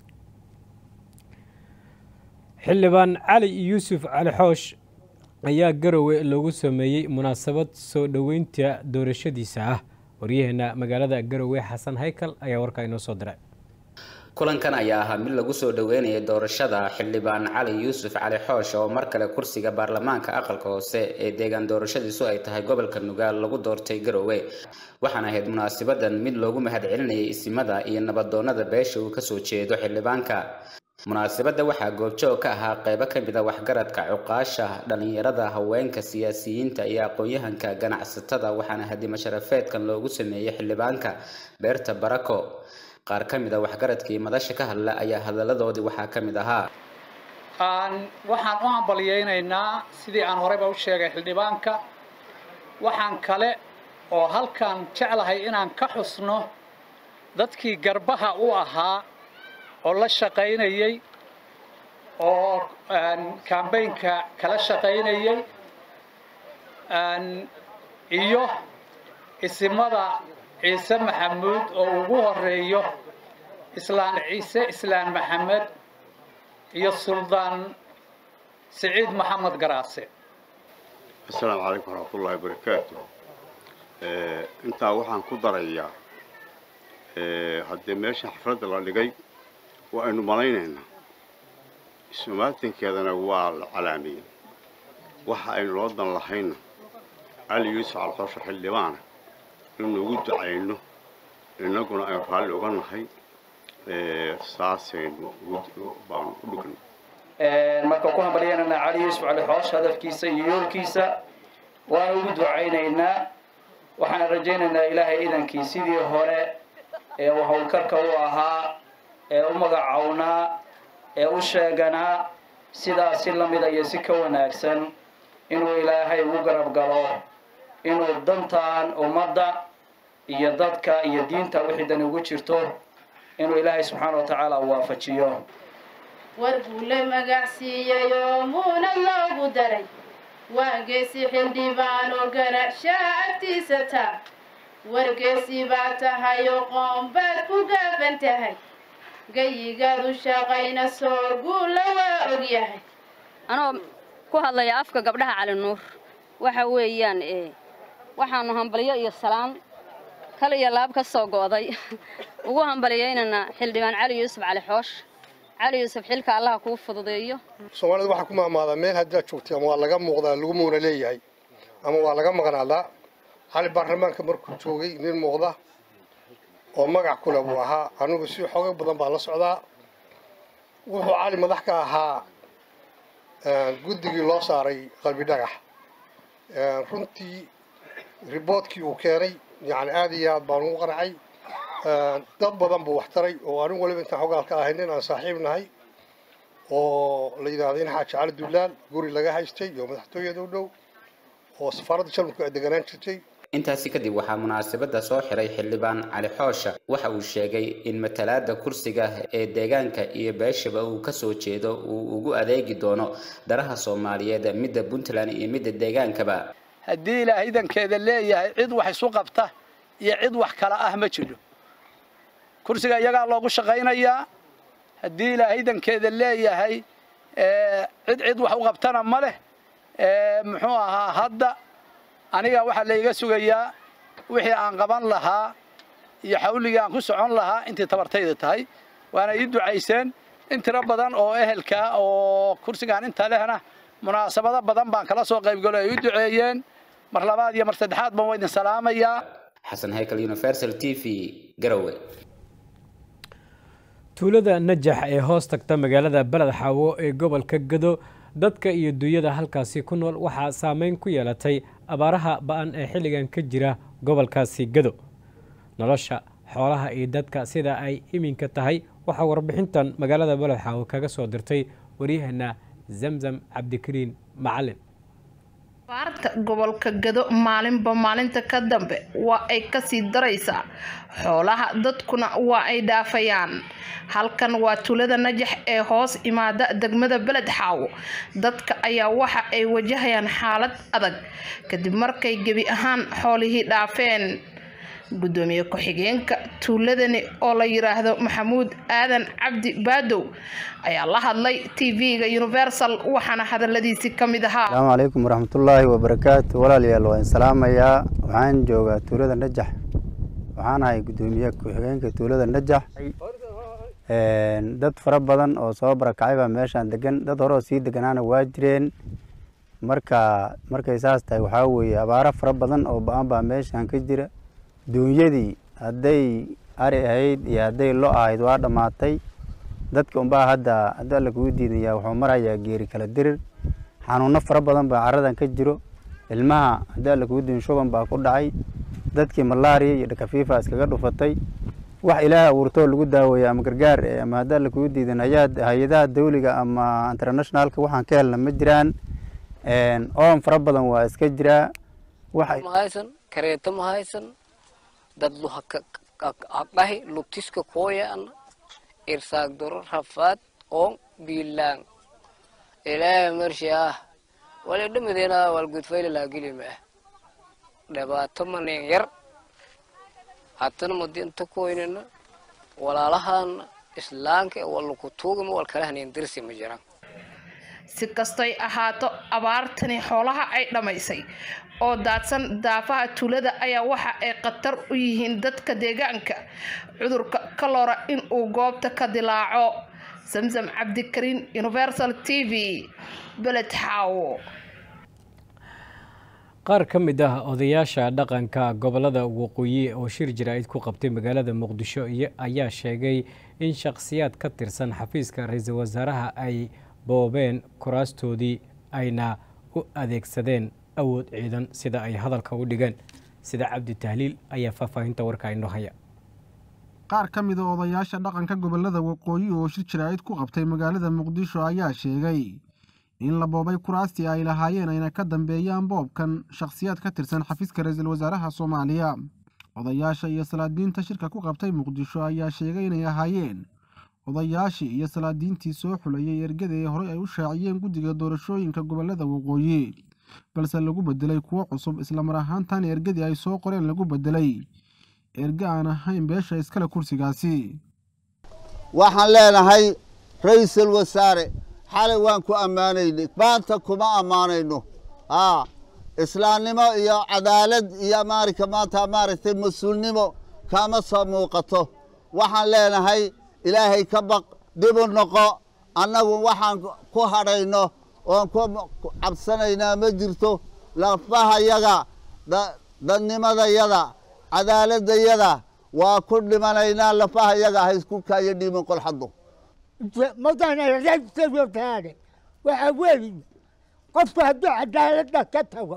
xildhibaan cali yuusuf cali xoosh ayaa garowe lagu sameeyey munaasabad soo dhoweynta doorashadiisa ah waryaheena magaalada garowe xasan haykal ayaa warkaa inoo soo diray kulankan ayaa ahaa mid lagu soo dhoweynayay doorashada xildhibaan cali yuusuf cali xoosh oo mar kale kursiga baarlamaanka aqalka hoose ee deegaan doorashadiisu ay tahay gobolka nugaal lagu doortay garowe waxaana ahayd munaasabadan mid loogu mahadcelinayay isimada iyo nabadoonada beesha uu kasoo jeedo xildhibaanka munaasabadda waxaa goobjoog ka ahaa qeybo ka mid a waxgaradka cuqaasha dhalinyarada haweenka siyaasiyiinta iyo aqoon-yahanka ganacsatada waxaana hadima sharafeedkan loogu sameeyey xildhibaanka beerta barako qaar ka mid a waxgaradkii madasha ka hadla ayaa hadaladoodii waxaa ka mid ahaa waxaan u hambalyeynaynaa sidii aan horeyba u sheegay xildhibaanka waxaan kale oo halkaan jeclahay inaan ka xusno dadkii garbaha u ahaa oo la shaqaynayey oo kambaynka kala shaqaynayey iyo isimada ciise maxamuud oo ugu horeeyo islaan ciise islaan maxamed iyo suldaan siciid maxamed garaase asalaamu calaykum waraxmatullaahi wabarakaatu intaa waxaan ku darayaa haddii meesha xafladda la dhigay waa aynu malaynaynaa isumaatinkeedana waa la calaamiyey waxa aynu loo dan lahayna cali yuusuf calxoosho xildhibaana inuugu ducayno innaguna aynu raalli uga nahay saasaynu baanu u dhigno marka ku hambalyanana cali yuusuf cali xoosh hadafkiisa iyo yoolkiisa waan ugu ducaynaynaa waxaan rajaynaynaa ilaahay idankii sidii hore ee uu howlkarka u ahaa ee u magacownaa ee u sheeganaa sidaas si la mida iyo si ka wanaagsan inuu ilaahay ugu garab galo inuu dantan ummadda iyo dadka iyo diinta wixii dani ugu jirto inuu ilaahay subxaana wa tacaala waafajiyo war buu la magacsiiyey oo muuna loogu daray waageesi xildhibaan oo garashaa agtiisa taa wargeesi baa tahay oo qoon baad ku gaafan tahay gayigaadu shaqayna soo guulla waa ogyahay anoo ku hadlaya afka gabdhaha cali nuur waxa weeyaan waxaanu hambalyo iyo salaam kal iyo laab ka soo go'day ugu hambaliyaynana xildhibaan cali yuusuf cali xoosh cali yuusuf xilka allaha kuu fududeeyo soomaalida waxaa ku maamaadaa meel haddaad joogtay ama waa laga muuqdaa lagu muuna leeyahay ama waa laga maqnaadaa cali baarlamaanka markuu joogay nin muuqda oo magac kule buu ahaa anigu si xoogay badan baa la socdaa wuxuu cali madax ka ahaa guddigii loo saaray qalbi dhagax runtii riboodkii uu keenay yani aad iyo aad baan ugu qancay dad badan buu wax taray oo anigu waliba intaan xogaal ka ahay nin aan saaxiib nahay oo la yidhaahdo in xaaji cali dullaal guri laga haystay iyo madaxtooyada u dhow oo safaaradda jarmalku ay deganaan jirtay intaasi kadib waxaa munaasabadda soo xiray xildhibaan cali xoosha waxa uu sheegay in matalaadda kursiga ee deegaanka iyo beeshaba uu ka soo jeedo uu ugu adeegi doono daraha soomaaliyeed midda puntland iyo midda deegaankaba haddii ilaahay idankeeda leeyahay cid wax isu qabta iyo cid wax kala ah ma jiro kursiga iyagaa loogu shaqaynayaa haddii ilaahay idankeeda leeyahay cid cid wax u qabtana ma leh muxuu ahaa hadda aniga waxaa layga sugayaa wixii aan qaban lahaa iyo xawligii aan ku socon lahaa intii tabartayda tahay waana ii ducayseen in tiro badan oo ehelka oo kursigaan inta lehna munaasabado badan baan kala soo qaybgalo ay u duceeyeen mar labaad iyo mar saddexaad baan waa idin salaamayaa xasan haykal universal t v garowe tuulada najax ee hoos tagta magaalada beled xaawo ee gobolka gado dadka iyo duunyada halkaasi ku nool waxaa saameyn ku yeelatay abaaraha ba-an ee xilligan ka jira gobolkaasi gado nolosha xoolaha iyo dadka sida ay iminka tahay waxaa warbixintan magaalada beled xaawo kaga soo dirtay waryaheena zamzam cabdikariin macalin abaarta gobolka gado maalinba maalinta ka dambe waa ay kasii daraysaa xoolaha dadkuna waa ay dhaafayaan halkan waa tuulada najax ee hoos imaada degmada beled xaawo dadka ayaa waxa ay wajahayaan xaalad adag kadib markay gebi ahaan xoolihii dhaafeen gudoomiye ku-xigeenka tuuladani oo la yiraahdo maxamuud aadan cabdi baadow ayaa la hadlay tv-ga universal waxaana hadaladiisii ka mid ahaa asalaamu calaykum waraxmatullaahi wabarakaatu walaalayaal waan salaamayaa waxaan joogaa tuulada najax waxaan ahay gudoomiye ku-xigeenka tuulada najax dad fara badan oo soo barakacay baa meeshaan degan dad hore oo sii deganaana waa jireen marka markay saas tahay waxaa weeye abaaro fara badan oo ba-an baa meeshaan ka jira duunyadii hadday ari ahayd iyo hadday lo ahayd waa dhammaatay dadka unbaa hadda haddii alla kugu diidaya wuxuu marayaa geeri kala dirir xanuuno fara badan baa caradan ka jiro ilmaha haddii alla kugu diidin shuban baa ku dhacay dadkii malaariya iyo dhakafiifa iskaga dhufatay wax ilaah abuurtoo lagu daaweeya ama gargaar ama haddii alla kugu diidin hay-adaha dawliga ama internationalka waxaan ka helna ma jiraan oon fara badan waa iska jiraa mahaysan kareeta ma haysan dad luhaqahi lugtiska kooyaana irsaag doro rafaad oon biilaan ilaahay marshi ah wali dhamadeena wal gudfayla laagili ma ah dhibaato manin yar hatana madinta koynina walaalahaana islaanka wallaku tuugama wal kala hanin dirsi ma jiraan si kastoy ahaato abaartani xoolaha ay dhammaysay oo daadsan daafaha tuulada ayaa waxa ay khatar u yihiin dadka deegaanka cudurka kalora in uu goobta ka dilaaco samsam cabdikariin universal t v beled xaawo qaar ka mid ah odayaasha dhaqanka gobolada waqooyi oo shir jaraa'id ku qabtay magaalada muqdisho ayaa sheegay in shakhsiyaad ka tirsan xafiiska ra-iisul wasaaraha ay boobeen kuraastoodii ayna u adeegsadeen awood ciidan sida ay hadalka u dhigeen sida cabdi tahliil ayaa faahfaahinta warka inoo haya qaar ka mida odayaasha dhaqanka gobolada waqooyi oo shir jaraa'id ku qabtay magaalada muqdisho ayaa sheegay in la boobay kuraastii ay lahaayeen ayna ka dambeeyaan boobkan shakhsiyaad ka tirsan xafiiska ra-iisul wasaaraha soomaaliya odayaasha iyo salaadiinta shirka ku qabtay muqdisho ayaa sheegay inay ahaayeen odayaashii iyo salaadiintii soo xulayay ergada ee horey ay u shaaciyeen guddiga doorashooyinka gobolada waqooyi balse lagu bedelay kuwo cusub islamar ahaantan ergadii ay soo qoreen lagu bedelay erge aan ahayn beesha iskale kursigaasi waxaan leenahay ra-iisul wasaare xalay waan ku ammaanaynay maanta kuma ammaanayno aa islaamnimo iyo cadaalad iyo maarika maanta maaragtay mas-uulnimo kama soo muuqato waxaan leenahay ilaahay ka baq dib u noqo annagu waxaan ku hadhayno oon ku cabsanaynaa ma jirto lafahayaga dadnimadayada cadaaladayada waa ku dhimanaynaa lafahayaga ha isku kaayo dhiiman qolxaddu madaxnaaade waxaa weeye qofku hadduu cadaaladda ka tago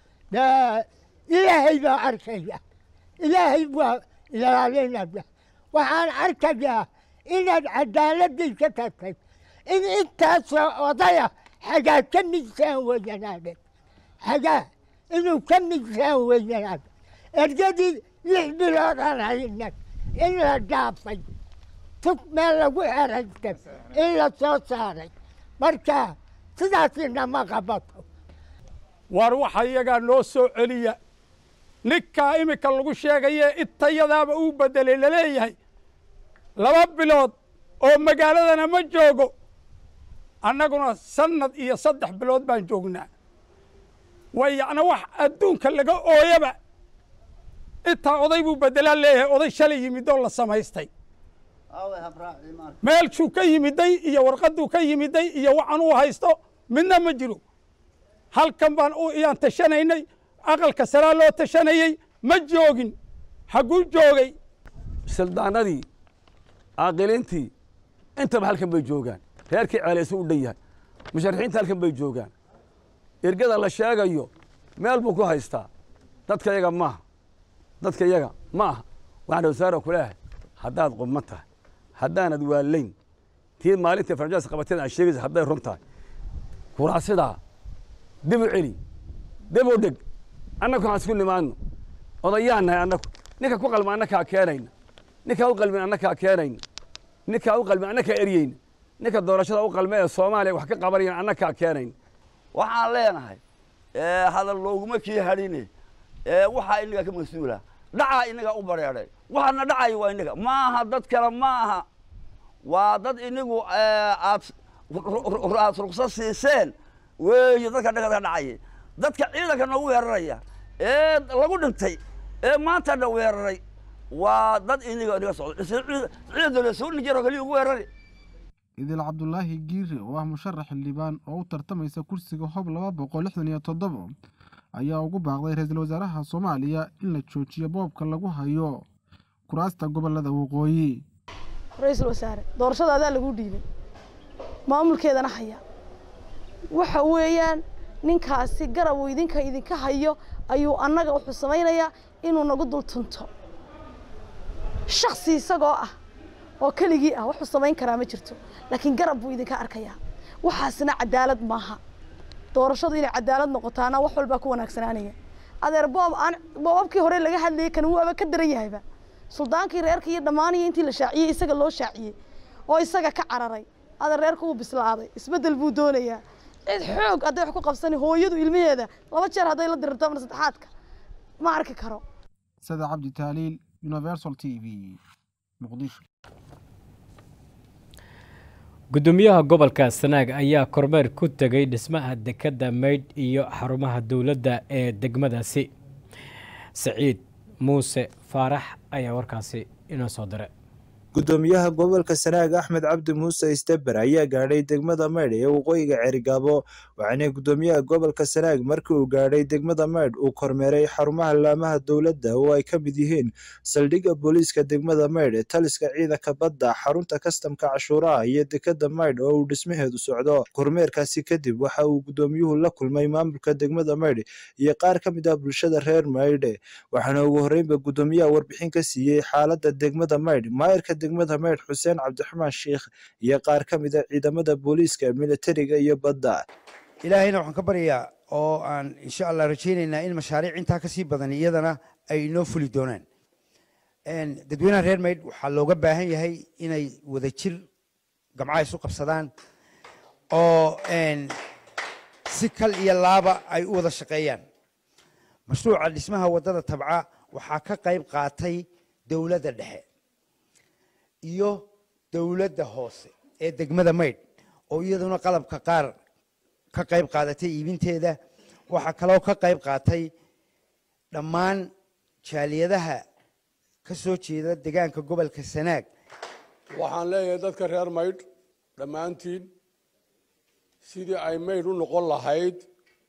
ilaahay baa arkaya ilaahay waa ilaalinaya waxaan arkayaa inaad cadaaladii ka tagtay in intaasoo odaya xagaa ka midsaan weyanaade xagaa inuu ka midsaan weyanaade ergadii lix bilood aan hayna in la dhaafay tug meel lagu xeraystay in la soo saaray marka sidaasina ma qabato war waxa iyagaa noo soo celiya ninkaa iminka lagu sheegaye intayadaaba uu bedelay laleeyahay laba bilood oo magaaladana ma joogo annaguna sannad iyo saddex bilood baan joognaa way yacni wax adduunka laga ooyaba intaa oday buu bedelaa leeyahay oday shalay yimid oo la samaystay meelshuu ka yimiday iyo warqadduu ka yimiday iyo waxaan uu haysto midna ma jiro halkan baan iyaan tashanaynay aqalka saraa loo tashanayey ma joogin hagguu joogay sildaanadii aaqilintii intaba halkan bay joogaan reerkii ceelaysu u dhan yahay musharaxiinta halkan bay joogaan ergada la sheegayo meel buu ku haystaa dadka yaga maaha dadka yaga ma aha waxaan wasaara ku leeyahay haddaad qubman tahay haddaanad waalayn tii maalintii farjaas qabateed aan sheegaysa hadday run tahay kuraasidaa dib u celi dib u dhig annagu waxaan isku nimaadno odayaan nahay annagu ninka ku qalma annakaa keenayna ninkaa u qalmin annakaa keenayna ninkaa u qalmin annakaa eryeyna ninka doorashada u qalme ee soomaaliya wax ka qabanayana annakaa keenayna waxaan leenahay hadal looguma kii hadhine waxaa inaga ka mas-uula dhacaa inaga u bareeday waxaana dhacayo waa inaga ma aha dad kale ma aha waa dad inigu aad aad rugsa siiseen weeye dadka dhagada dhacaya dadka ciidanka noogu weeraraya ee lagu dhintay ee maanta na weeraray waa dad iniga inaga socdo ciidan soo nijaro kaliya ugu weerari idil cabdulaahi giire oo ah musharax xildhibaan oo u tartamaysa kursiga hob laba boqol lixdan iyo toddobo ayaa ugu baaqday ra-iisul wasaaraha soomaaliya in la joojiyo boobka lagu hayo kuraasta gobolada waqooyi ra-iisul wasaare doorashada adaa lagu dhiibay maamulkeedana haya waxa weeyaan ninkaasi garab uu idinka idinka hayo ayuu annaga wuxuu samaynayaa inuu nagu dul tunto shaksi isagoo ah oo keligii ah wuxuu samayn karaa ma jirto laakiin garab buu idinka arkayaa waxaasna cadaalad maaha doorashadu inay cadaalad noqotaana wax walbaa ku wanaagsanaanaya adeer boob aan boobabkii hore laga hadlayay kan waaba ka daran yahayba suldaankii reerka iyo dhammaaniyo intii la shaaciyey isaga loo shaaciyey oo isaga ka cararay adeer reerka wuu bislaaday isbeddel buu doonayaa cid xoog hadday wax ku qabsani hooyadu ilmaheeda laba jeer hadday la dirirto ama saddexaadka ma arki karo sada cabdi taaliil universal t v muqdisho gudoomiyaha gobolka sanaag ayaa kormeer ku tegay dhismaha dekedda maydh iyo xarumaha dowladda ee degmadaasi saciid muuse faarax ayaa warkaasi inoo soo diray gudoomiyaha gobolka sanaag axmed cabdi muuse isteber ayaa gaadhay degmada maydh ee waqooyiga cerigaabo waxaana gudoomiyaha gobolka sanaag markii uu gaadhay degmada maydh uu kormeeray xarumaha laamaha dowladda oo ay ka mid yihiin saldhigga booliiska degmada maydh taliska ciidanka badda xarunta kastamka cashuuraha iyo dekada maydh oo uu dhismaheedu socdo kormeerkaasi kadib waxa uu gudoomiyuhu la kulmay maamulka degmada maydh iyo qaar ka mid ah bulshada reer maydh waxaana ugu horreynba gudoomiyaha warbixin ka siiyey xaaladda degmada maydh maayirka degmada maydh xuseen cabdiraxmaan sheikh iyo qaar ka mid a ciidamada booliiska militariga iyo badda ilaahayna waxaan ka baryayaa oo aan insha allah rajaynaynaa in mashaariic intaa kasii badan iyadana ay inoo fuli doonaan dadweynaha reer maydh waxaa looga baahan yahay inay wadajir gamcaha isu qabsadaan oo si kal iyo laaba ay u wada shaqeeyaan mashruuca dhismaha waddada tabca waxaa ka qayb qaatay dowladda dhexe iyo dowladda hoose ee degmada maydh oo iyaduna qalabka qaar ka qayb qaadatay iibinteeda waxaa kaloo ka qayb qaatay dhammaan jaaliyadaha ka soo jeeda degaanka gobolka sanaag waxaan leeyahay dadka reer maydh dhammaantiin sidii ay maydh u noqon lahayd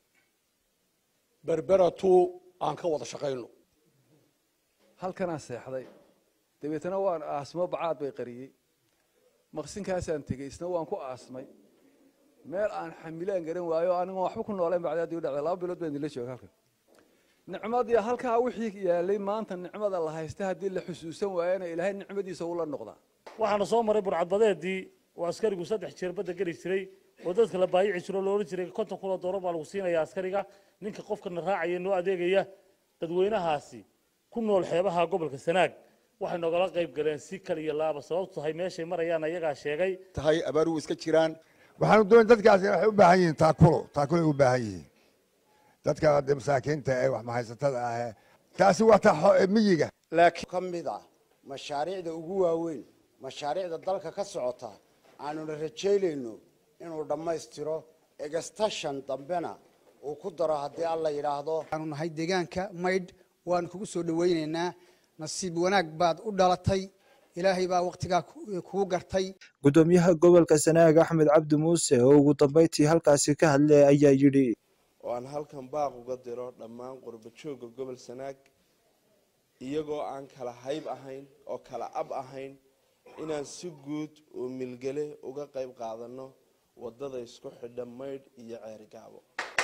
berberatu aan ka wada shaqayno halkanaan seexday dabeetana waan aasmo bacaad bay qariyey maqsinkaasaan tegey isna waan ku aasmay meel aan xamilaan garan waayo anigoon waxba ku nooleen bacdaadii u dhacday laba bilood baan idinla jooga halkan nicmadii halkaa wixii yaalay maanta nicmada la haysta haddii la xusuusan waayana ilaahay nicmadiisa ula noqdaa waxaana soo maray burcadbadeedii oo askarigu saddex jeer badda geli jiray oo dadka la baayici jiro loola jiray konton kun oo doolar baa lagu siinaya askariga ninka qofkana raacaya noo adeegaya dadweynahaasi ku nool xeebaha gobolka sanaag waxay nogala qayb galeen si kal iyo laaba sababtu tahay meeshay marayaan ayagaa sheegay tahay abaaruhu iska jiraan waxaanu doon dadkaasi waxay u baahan yihiin taakulo taakuloay u baahan yihiin dadka de masaakiinta ee wax mahaysatada ah taasi waa ta miyiga laakiin ka mid ah mashaariicda ugu waaweyn mashaariicda dalka ka socota aanuna rajaynayno inuu dhammaystiro egastashan dambena uu ku daro haddii alla yidhaahdo waxaanu nahay deegaanka maydh waanu kugu soo dhawaynaynaa nasiib wanaag baad u dhalatay ilaahay baa waktigaa kugu gartay gudoomiyaha gobolka sanaag axmed cabdi muuse oo ugu dambeyntii halkaasi ka hadlay ayaa yidhi oo aan halkan baaq uga diro dhammaan qurba joogga gobol sanaag iyagoo aan kala hayb ahayn oo kala ab ahayn inaan si guud oo milgele uga qayb qaadano waddada isku xidha maydh iyo ceerigaabo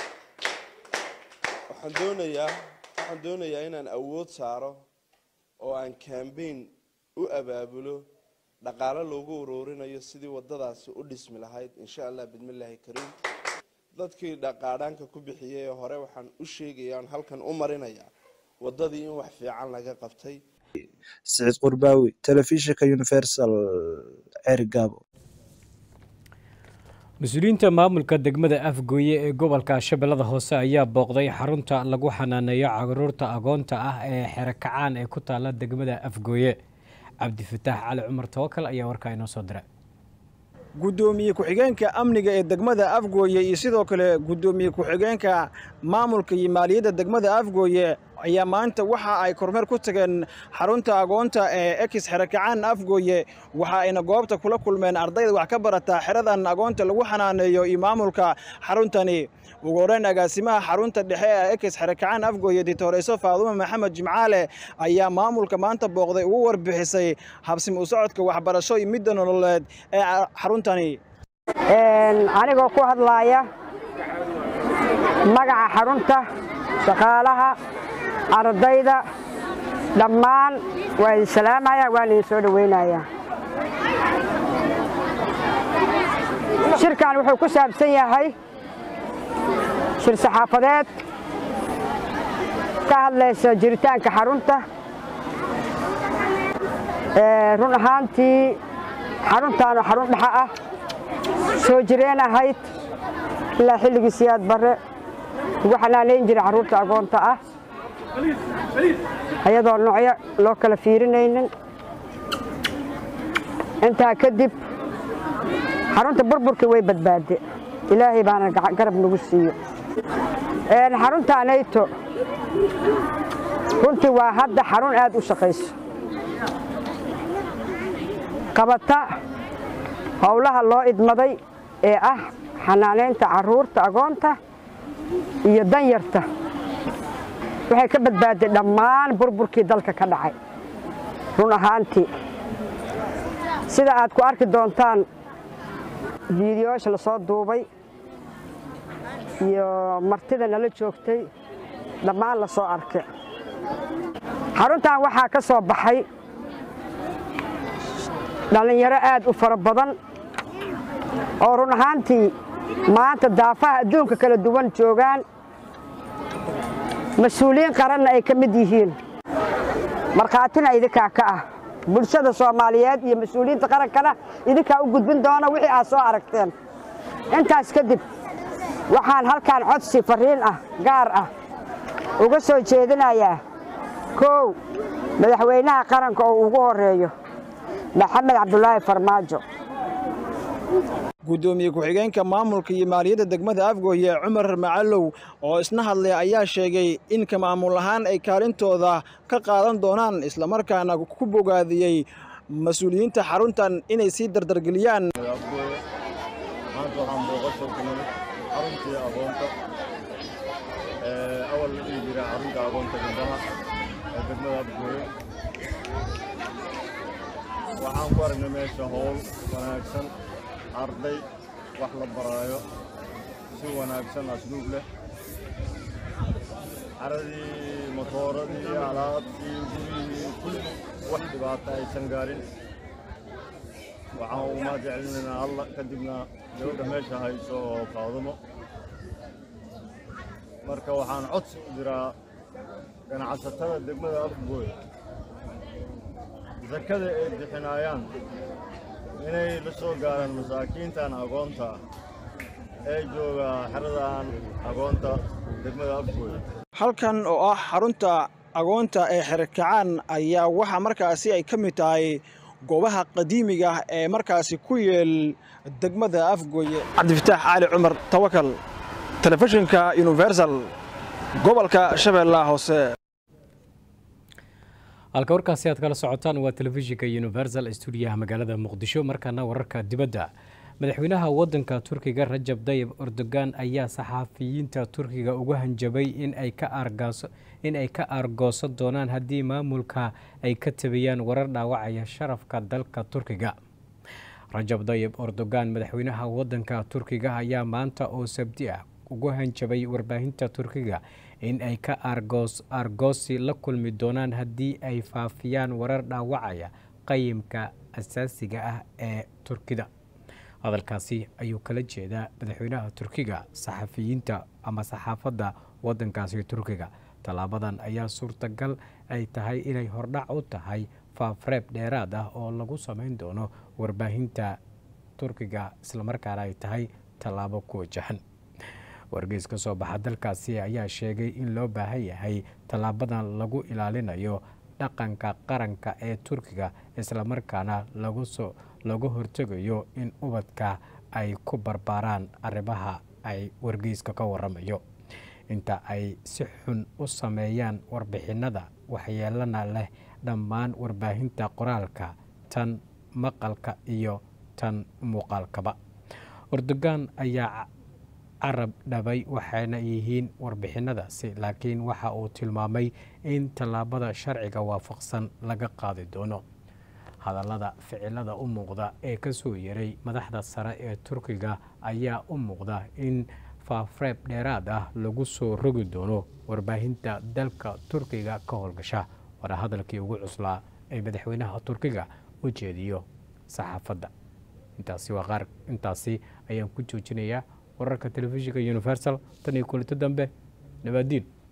waxaan doonayaa waxaan doonayaa inaan awood saaro oo aan cambain u abaabulo dhaqaalo loogu uruurinayo sidii waddadaasi u dhismi lahayd insha allah bidmillaahi kariim dadkii dhaqaadhaanka ku bixiyay ee hore waxaan u sheegaya aan halkan u marinayaa waddadii in wax fiican laga qabtay siciid qurbaawi telefishinka universal ceerigaabo mas-uuliyiinta maamulka degmada afgooye ee gobolka shabeellada hoose ayaa booqday xarunta lagu xanaaneeyo caruurta agoonta ah ee xerekacaan ee ku taala degmada afgooye cabdifataax cali cumar tawakal ayaa warkaa inoo soo diray gudoomiye ku-xigeenka amniga ee degmada afgooye iyo sidoo kale gudoomiye ku-xigeenka maamulka iyo maaliyadda degmada afgooye ayaa maanta waxa ay kormeer ku tageen xarunta agoonta ee ekis xerekacaan afgooye waxa ayna goobta kula kulmeen ardayda wax ka barata xeradan agoonta lagu xanaaneeyo iyo maamulka xaruntani ugu horreyn agaasimaha xarunta dhexe ee ekis xerekacaan afgooye dictoreyso faadume maxamed jimcaale ayaa maamulka maanta booqday ugu warbixisay habsim u socodka waxbarasho iyo midda nololeed ee xaruntani anigoo ku hadlaaya magaca xarunta shaqaalaha ardayda dhammaan waa idin salaamaya waan idin soo dhowaynayaa shirkan wuxuu ku saabsan yahay shir saxaafadeed ka hadlaysa jiritaanka xarunta run ahaantii xaruntaanu xarun dhexe ah soo jireen ahayd ilaa xilligii siyaad barre ugu xanaanayn jiray carruurta agoonta ah ayadoo noocyo loo kala fiirinaynin intaa kadib xarunta burburkii way badbaade ilaahay baana garab nagu siiyo xarunta nayto runtii waa hadda xarun aad u shaqayso qabata howlaha loo idmaday ee ah xanaanaynta carruurta agoonta iyo danyarta waxay ka badbaaday dhammaan burburkii dalka ka dhacay run ahaantii sida aad ku arki doontaan fiidiyoosha la soo duubay iyo martida nala joogtay dhammaan la soo arkay xaruntan waxaa ka soo baxay dhallinyaro aad u fara badan oo run ahaantii maanta daafaha adduunka kala duwan joogaan mas-uuliyiin qaranna ay ka mid yihiin markhaatina idinkaa ka ah bulshada soomaaliyeed iyo mas-uuliyiinta qarankana idinkaa u gudbin doona wixii aad soo aragteen intaas kadib waxaan halkaan codsi farriin ah gaar ah uga soo jeedinayaa koow madaxweynaha qaranka oo ugu horreeyo maxamed cabdulaahi farmaajo gudoomiye ku-xigeenka maamulka iyo maaliyadda degmada afgooye cumar macalow oo isna hadlay ayaa sheegay in ka maamul ahaan ay kaalintooda ka qaadan doonaan islamarkaana ku bogaadiyey mas-uuliyiinta xaruntan inay sii dardargeliyaan maanta waxaan booqasho ku nimid xaruntii aqoonta awal la dhihi jiray xarunta aqoonta gabdhaha ee degmada afgooye waxaan ku aragnay meesha howl wanaagsan arday wax la baraayo si wanaagsan asluub leh caradii matooradii alaabtii gurihii kulli wax dhibaata aysan gaarin waxaan umaa jecelinaynaa alla kadibna gabadha meesha hayso oo faadumo marka waxaan codsi u diraa ganacsatada degmada afgooy sakada ay bixinaayaan inay la soo gaaraan masaakiintan agoonta ah ee jooga xeradan agoonta degmada afgooy halkan oo ah xarunta agoonta ee xerkacaan ayaa waxaa markaasi ay ka mid tahay goobaha qadiimiga ah ee markaasi ku yeel degmada afgooye cabdifataax cali cumar tawakal telefishinka universal gobolka shabeellaha hoose halka warkaasi aad kala socotaan waa telefishinka universal stuudiyaha magaalada muqdisho markaana wararka dibadda madaxweynaha wadanka turkiga rajab dayib erdogan ayaa saxaafiyiinta turkiga uga hanjabay in ay ka aargoosan doonaan haddii maamulka ay ka tabiyaan warar dhaawacaya sharafka dalka turkiga rajab dayib erdogan madaxweynaha wadanka turkiga ayaa maanta oo sabti ah ugu hanjabay warbaahinta turkiga in ay ka aargoosi la kulmi doonaan haddii ay faafiyaan warar dhaawacaya qayimka asaasiga ah ee turkida hadalkaasi ayuu kala jeedaa madaxweynaha turkiga saxafiyiinta ama saxaafadda wadankaasi turkiga tallaabadan ayaa suurtagal ay tahay inay hordhac u tahay faafreeb dheeraad ah oo lagu samayn doono warbaahinta turkiga islamarkaana ay tahay tallaabo ku wajahan wargeys ka soo baxa dalkaasi ayaa sheegay in loo baahan yahay tallaabadan lagu ilaalinayo dhaqanka qaranka ee turkiga islamarkaana lagusoo laga hortegayo in ubadka ay ku barbaaraan arrimaha ay wargeyska ka waramayo inta ay si xun u sameeyaan warbixinada waxyeelana leh dhammaan warbaahinta qoraalka tan maqalka iyo tan muuqaalkaba erdogan ayaa carab dhabay waxayna yihiin warbixinadaasi laakiin waxa uu tilmaamay in tallaabada sharciga waafaqsan laga qaadi doono hadallada ficilada u muuqda ee ka soo yaray madaxda sare ee turkiga ayaa u muuqda in faafreeb dheeraad ah lagu soo rogi doono warbaahinta dalka turkiga ka howlgasha waana hadalkii ugu cuslaa ee madaxweynaha turkiga u jeediyo saxaafadda intaasi waa qaar intaasi ayaan ku joojinayaa wararka telefishinka universal tan iyo kulito dambe nabaadiin